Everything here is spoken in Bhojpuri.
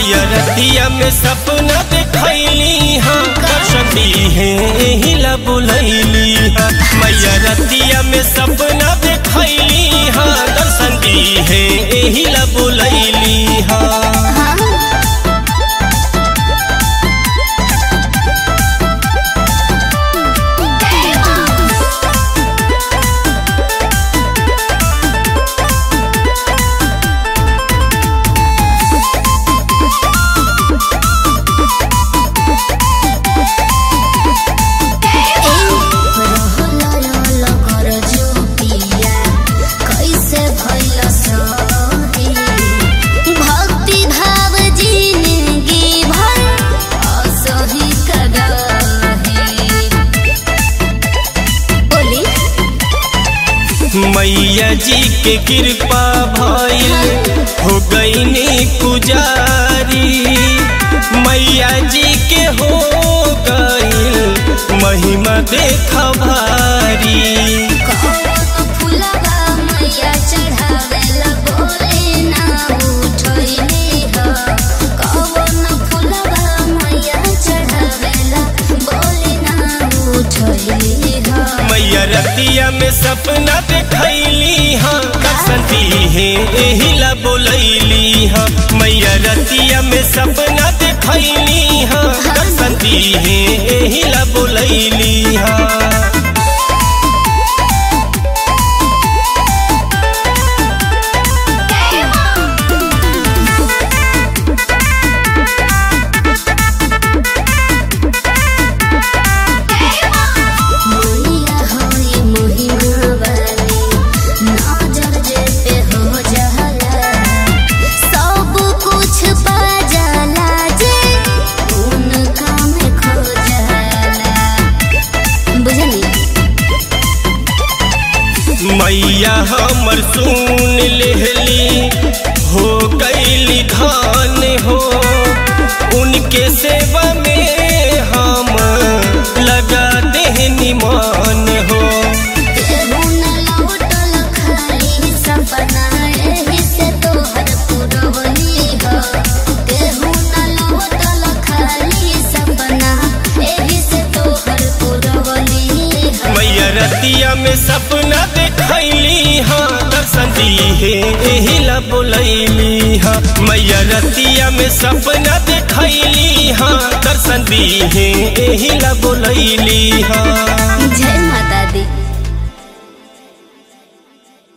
मैया रतिया में सपना देखैली हाँ कसती है हिला बुलैली हाँ मैया रतिया में सपना देखैली हाँ दर्शन दी है हिला बुलैली हाँ भक्ति भाव जिंदगी भर असही बोली मैया जी के कृपा भइल हो गईनी पुजारी मैया जी के हो गईल महिमा देख भारी कौन फुलवा मैया चढ़ावेला बोले ना उठैली ह कौन फुलवा मैया चढ़ावेला बोले ना उठैली ह मैया रतिया में सपना देखैली हाँ बसंती है एहिला बोलैली हाँ मैया रतिया में सपना देखैली हाँ बसंती है एहिला बोलैली हाँ मैया होई महिमा वाली नजर जे पे हो जाला सब कुछ पा जाला जे उनका में खो जाला बुझनी मैया हमर सुन लेहली हो गईली धान हो उनके सेवा में हम लगा देहनी मान हो केहू न लौटल खाली सपना एही से तोहर पुरवनी ह केहू न लौटल खाली सपना एही से तोहर पुरवनी ह मैया रतिया में सपना देखैली हाँ दर्शन दी है एहिला बोलैली हाँ मैया रतिया में सपना देखैली हाँ दर्शन दी है एहिला बोलैली हाँ जय माता